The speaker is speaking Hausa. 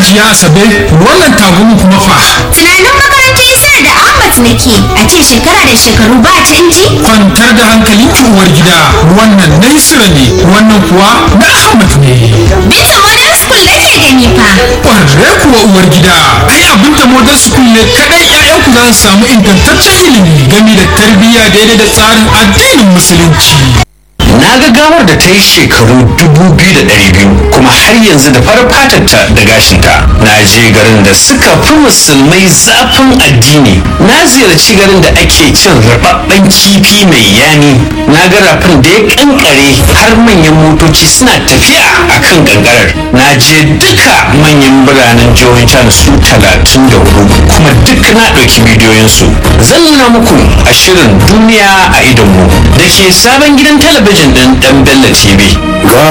hajiya asabe wannan tagumin kuma fa tunanin makarantar isar da ahmad nake a ce shekara da shekaru ba canji kwantar da hankalin ki uwar gida wannan na isra ne wannan kuwa na ahmad ne bisa modern school nake gani fa ƙwarre kuwa uwar gida ai abin da modern school ne kadai ƴaƴanku za su samu ingantaccen ilimi game da tarbiyya daidai da tsarin addinin musulunci na ga gawar da ta yi shekaru dubu biyu da ɗari biyu kuma har yanzu da farar fatarta da gashinta na je garin da suka fi musulmai zafin addini na ziyarci garin da ake cin rababben kifi mai yani na ga rafin da ya kankare har manyan motoci suna tafiya a kan kankarar na je duka manyan biranen jihohin can su talatin da hudu kuma duk na ɗauki bidiyoyinsu zan nuna muku a shirin duniya a idonmu da ke sabon gidan talabijin ɗin ɗan bello tv ga